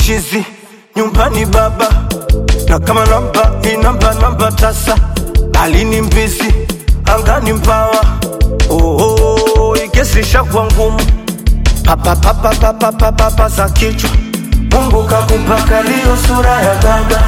chizi nyumbani baba na kama namba inamba namba tasa alini mbizi angani mbawa oh, oh, ikesisha kwa ngumu papapapapapapapa za kichwa mungu kakupaka liyo sura ya baba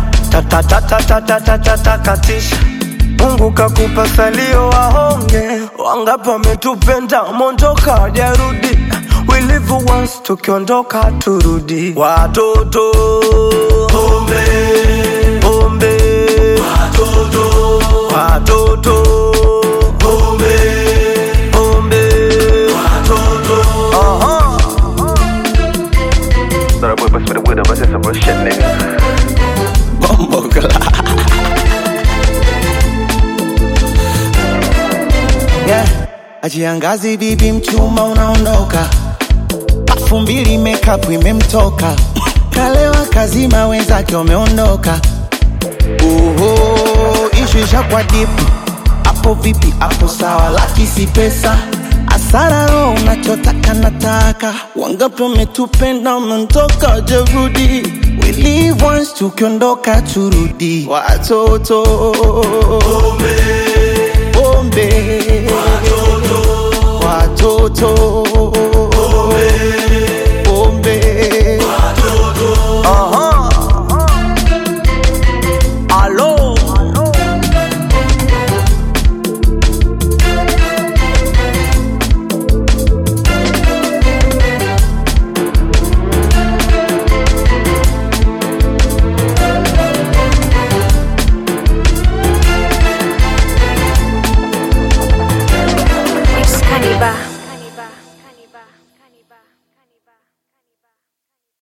tatatatatatatatatakatisha mungu kakupa salio wahonge wangapi wametupenda mondoka wajarudi we live once tukiondoka turudi watoto pombe pombe watoto watoto pombe pombe watoto Aha. Thought I would bust with a widow, but that's some real shit, nigga. Bombo yeah. Ajiangazi bibi mchuma unaondoka, pafu mbili makeup imemtoka, kalewa kazima wenzake wameondoka. Oho, ishu ishakuwa dipu, hapo vipi? Hapo sawa, laki si pesa asara roho unachotaka nataka, wangapi wametupenda wameondoka, jerudi We live once, tukiondoka turudi, watoto pombe watoto pombe Aha. Alo. Excalibur.